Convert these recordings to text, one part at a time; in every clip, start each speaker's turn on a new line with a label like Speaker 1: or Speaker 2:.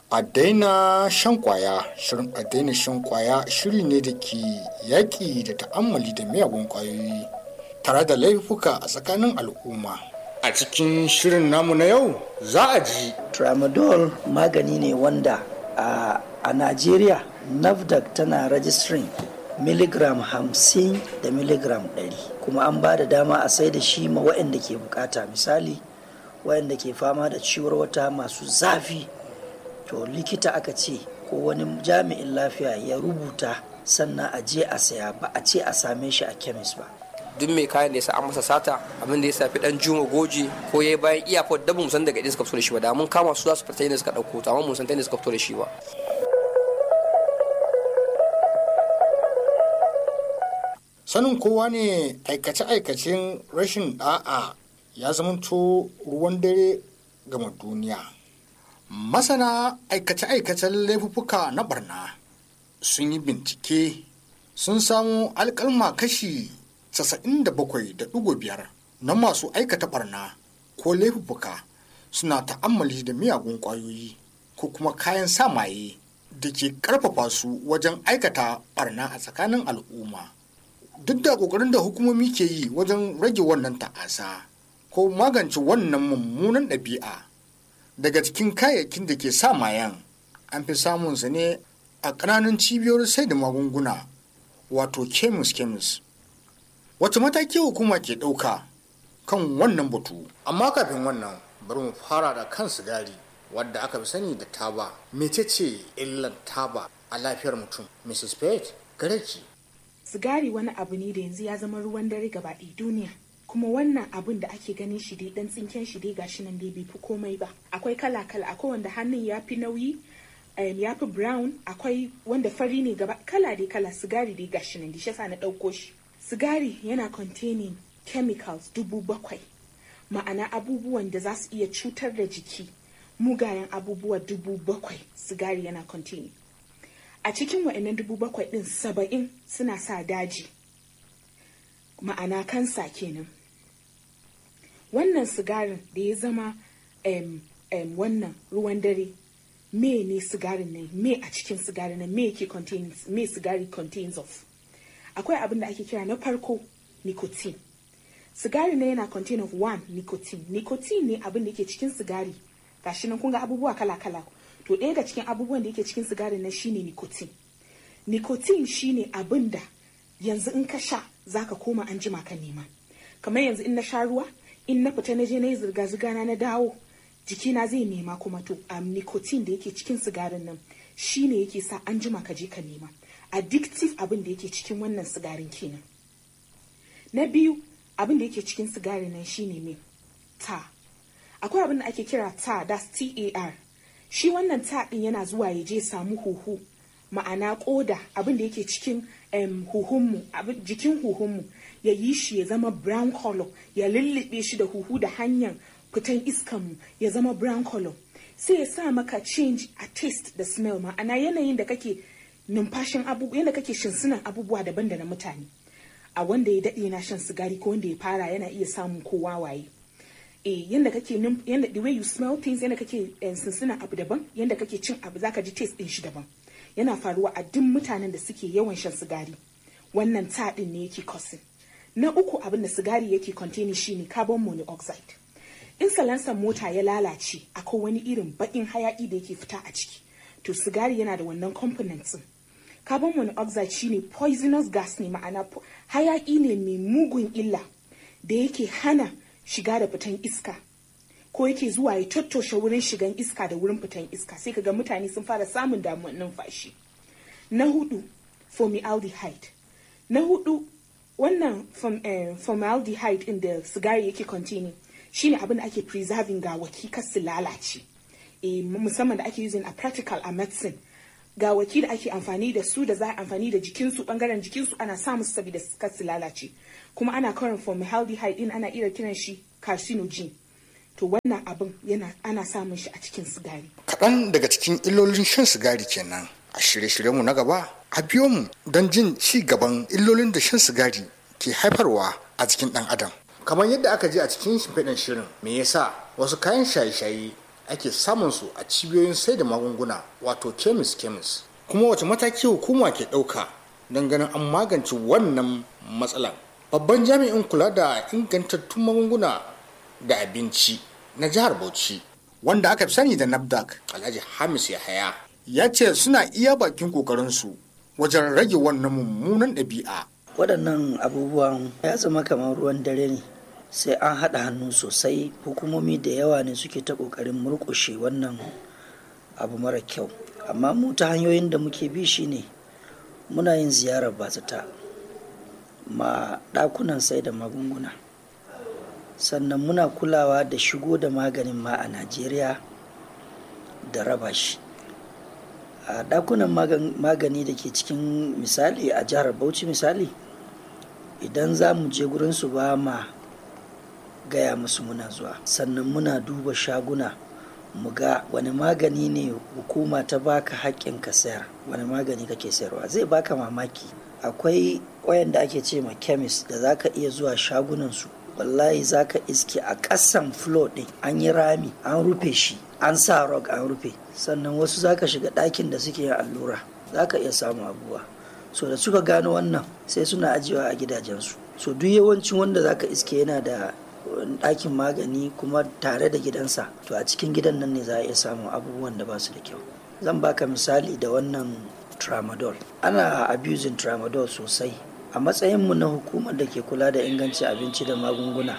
Speaker 1: a daina shan kwaya shirin a daina shan kwaya shiri ne da ke yaƙi da ta'ammali da miyagun kwayoyi tare da laifuka a tsakanin al'umma a cikin shirin namu na yau za a ji
Speaker 2: tramadol magani ne wanda a, a najeriya nafdac tana registering miligram hamsin da miligram ɗari kuma an ba da dama a sai da shi ma waɗanda ke bukata misali waɗanda ke fama da ciwar wata masu zafi to likita aka ce ko wani jami'in lafiya ya rubuta sannan a je a saya ba a ce a same shi a kemis ba
Speaker 3: duk mai kayan da ya sa an masa sata abin da ya safi dan juma goji ko ya bayan iyakar da mun san daga inda suka fito da shi ba da mun kama su za su fita inda suka dauko to amma mun san ta inda suka fito da shi ba
Speaker 1: sanin kowa ne aikace-aikacen rashin da'a ya zamanto ruwan dare gama duniya masana aikace-aikacen laifuffuka na barna sun yi bincike sun samu alkalma kashi 97.5 na masu aikata barna ko laifuffuka suna ta'ammali da miyagun kwayoyi ko kuma kayan samaye da ke karfafa su wajen aikata barna a tsakanin al'umma duk da kokarin da hukumomi ke yi wajen rage wannan ta'asa ko magance wannan mummunan ɗabi'a daga cikin kayayyakin da ke sa mayan an fi samun sa ne a ƙananan cibiyoyin sai da magunguna wato kemis kemis wace mataki hukuma ke ɗauka kan wannan batu amma kafin wannan bari mu fara da kan sigari wadda aka fi sani da taba mecece illar taba a lafiyar mutum mrs pate gare ki
Speaker 4: sigari wani abu ne da yanzu ya zama ruwan dare gaba ɗaya duniya kuma wannan abun da ake ganin shi dai dan tsinken shi dai gashi nan dai bai fi komai ba akwai kala kala akwai wanda hannun ya fi nauyi ya fi brown akwai wanda fari ne gaba kala dai kala sigari dai gashi nan dai shi na ɗauko shi sigari yana containing chemicals dubu bakwai ma'ana abubuwan da za su iya cutar da jiki mugayen abubuwa dubu bakwai sigari yana containing a cikin wa'annan dubu bakwai ɗin saba'in suna sa daji ma'ana kansa kenan wannan sigarin da ya zama um, um, wannan ruwan dare me ne sigarin nan me a cikin sigarin nan me yake contains me sigari contains of akwai abin da ake kira na farko nicotine sigari ne yana contain of one nicotine nicotine ne abin da yake cikin sigari gashi nan kun ga abubuwa kala kala to ɗaya ga cikin abubuwan da yake cikin sigari nan shine nicotine nicotine shine abin da yanzu in ka sha zaka koma an jima ka nema kamar yanzu in na sha ruwa in na fita na je na yi zirga-zirga na na dawo jikina zai nema kuma to um, nicotine da yake cikin sigarin nan shine yake sa an jima ka je ka nema addictive abin da yake cikin wannan sigarin kenan na biyu abin da yake cikin sigarin nan shine me ta akwai abin da ake kira ta that's tar shi wannan ta din yana zuwa ya je samu huhu ma'ana koda abin da yake cikin um, huhunmu jikin huhunmu ya yi shi ya zama brown color ya lullube shi da huhu da hanyar fitan iskanmu ya zama brown color sai ya sa maka change a taste da smell ma'ana yanayin da kake numfashin abubuwa yadda kake shinsunan abubuwa daban da na mutane a wanda ya daɗe na shan sigari ko wanda ya fara yana iya samun kowa waye eh yanda kake yanda the way you smell things yanda kake shinsunan abu daban yanda kake cin abu zaka ji taste din shi daban yana faruwa a duk mutanen da suke yawan shan sigari wannan ta din ne yake causing na uku abin da sigari yake containing shine carbon monoxide in salansan mota ya lalace akwai wani irin baƙin hayaƙi da yake fita a ciki to sigari yana da wannan components din carbon monoxide shine poisonous gas ne ma'ana hayaƙi ne mai mugun illa da yake hana shiga da fitan iska ko yake zuwa ya tattoshe wurin shigan iska da wurin fitan iska sai kaga mutane sun fara samun damuwar numfashi na hudu formaldehyde na hudu wannan formaldehyde din da sigari yake containing shine abin da ake preserving gawaki kar su lalace e, musamman da ake using a practical a medicine gawaki da ake amfani da su da za a amfani da jikinsu bangaren jikinsu ana sa musu saboda kar su lalace kuma ana karin formaldehyde din ana iya kiran shi carcinogen to wannan abin yana ana samun shi a cikin sigari
Speaker 1: kaɗan daga cikin illolin shan sigari kenan a shirye-shiryenmu na gaba a biyo mu don jin ci gaban illolin da shan sigari ke haifarwa a jikin ɗan adam kamar yadda aka ji a cikin shimfiɗin shirin me yasa wasu kayan shaye-shaye ake samun su a cibiyoyin sai da magunguna wato kemis kemis kuma wace mataki hukuma ke ɗauka don ganin an magance wannan matsalar babban jami'in kula da ingantattun magunguna da abinci na jihar bauchi wanda aka fi sani da nafdac alhaji hamis yahaya ya ce suna iya bakin kokarinsu wajen rage wannan mummunan ɗabi'a
Speaker 2: waɗannan abubuwan ya zama kamar ruwan dare ne sai an haɗa hannu sosai hukumomi da yawa ne suke ta ƙoƙarin murƙushe wannan abu mara kyau amma mu ta hanyoyin da muke bi shine muna yin ziyarar bazata ma ɗakunan sai da magunguna sannan muna kulawa da shigo da maganin ma a najeriya da raba shi a ɗakunan magani da ke cikin misali a jihar bauchi misali idan za mu je gurinsu ba ma gaya musu muna zuwa sannan muna duba shaguna mu ga wani magani ne hukuma ta baka haƙƙin ka sayar wani magani kake sayarwa zai baka mamaki akwai wayanda ake ce ma kemis da za ka iya zuwa shagunansu wallahi za ka iske a ƙasan flo ɗin an yi rami an rufe shi an sa rog an rufe sannan wasu za ka shiga ɗakin da suke yin allura za ka iya samun abubuwa so da suka gano wannan sai suna ajiyewa a gidajensu so duk yawancin wanda za ka iske yana da ɗakin magani kuma tare da gidansa to a cikin gidan nan ne za a iya samun abubuwan da ba su da kyau zan baka misali da wannan tramadol ana abusing tramadol sosai a matsayinmu na hukumar da ke kula da ingancin abinci da magunguna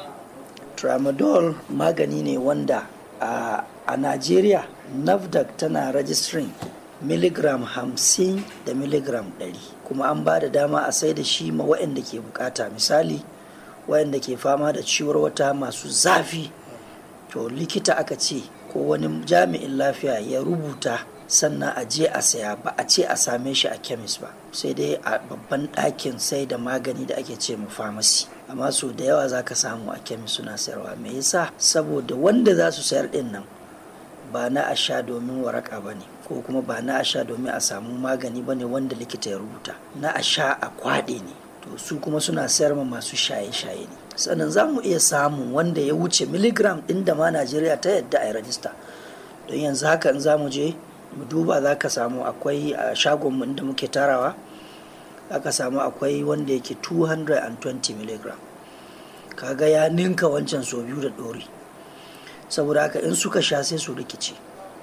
Speaker 2: tramadol magani ne wanda a, a najeriya nafdac tana registering miligram hamsin da miligram ɗari kuma an ba da dama a sai da shi ma waɗanda ke bukata misali waɗanda ke fama da ciwar wata masu zafi to likita aka ce ko wani jami'in lafiya ya rubuta sannan a je a saya ba a ce a same shi a kemis ba sai dai a babban ɗakin sai da magani da ake ce mu famasi amma so da yawa za ka samu a kemis suna sayarwa me yasa saboda wanda za su sayar ɗin nan ba na a sha domin waraka ba ne ko kuma ba na a sha domin a samu magani ba ne wanda likita ya rubuta na a sha a kwaɗe ne to su kuma suna sayar ma masu shaye-shaye ne sannan za mu iya samun wanda ya wuce miligram ɗin da ma najeriya ta yadda a yi rajista don yanzu haka in za mu je mu duba za ka samu akwai a shagonmu inda muke tarawa za ka samu akwai wanda yake 220 mg kaga ya ninka wancan so biyu da ɗori saboda haka in suka sha sai su rikice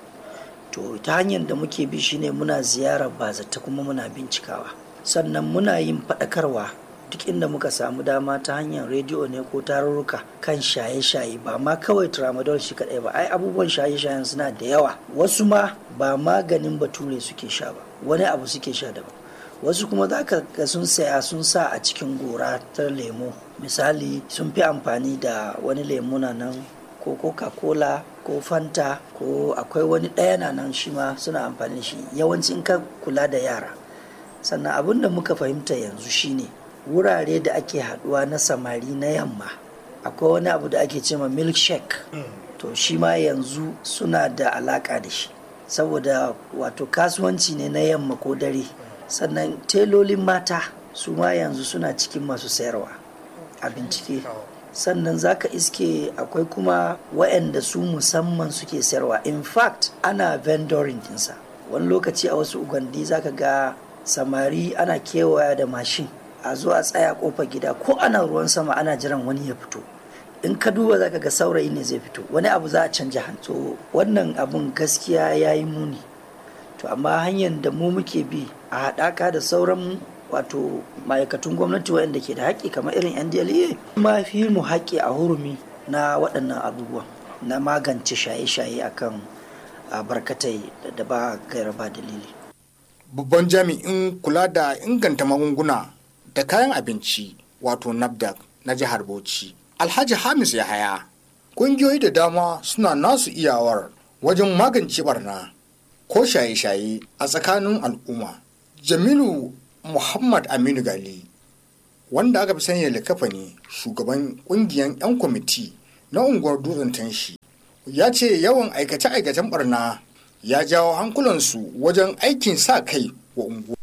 Speaker 2: to ta hanyar da muke bi shine muna ziyarar bazata kuma muna bincikawa sannan muna yin faɗakarwa duk inda muka samu dama ta hanyar rediyo ne ko tarurruka kan shaye-shaye ba ma kawai tramadol shi kadai ba ai abubuwan shaye-shayen suna da yawa wasu ma ba maganin bature suke sha ba wani abu suke sha daban wasu kuma za ka ga sun saya sun sa a cikin gora ta lemo misali sun fi amfani da wani lemo na nan ko coca-cola ko fanta ko akwai wani ɗaya na nan shi ma suna amfani da shi yawancin ka kula da yara sannan abin da muka fahimta yanzu shine wurare da ake haduwa na samari na yamma akwai wani abu da ake cema milkshake to shi ma yanzu suna da alaka da shi saboda wato kasuwanci ne na yamma ko dare sannan telolin mata su ma yanzu suna cikin masu sayarwa a bincike sannan zaka iske akwai kuma waɗanda su musamman suke sayarwa in fact ana vendoring dinsa wani lokaci a wasu ugandi zaka ga samari ana kewaya da mashin a zo a tsaya kofar gida ko ana ruwan sama ana jiran wani ya fito in ka duba za ka ga saurayi ne zai fito wani abu za a canja hannu to wannan abun gaskiya ya yi muni to amma hanyar da mu muke bi a haɗaka da sauran wato ma'aikatun gwamnati waɗanda ke da haƙƙi kamar irin ndla ma fi mu haƙƙi a hurumi na waɗannan abubuwan na magance shaye-shaye akan barkatai da ba gaira ba dalili
Speaker 1: babban jami'in kula da inganta magunguna da kayan abinci wato nafdac na jihar bauchi alhaji hamis yahaya ƙungiyoyi da dama suna nasu iyawar wajen magance barna ko shaye-shaye a tsakanin al'umma jamilu muhammad aminu gali wanda aka fi sanya likafani shugaban ƙungiyar 'yan kwamiti na unguwar dutsen tanshi ya ce yawan aikace-aikacen barna ya jawo hankulansu wajen aikin sa kai wa unguwa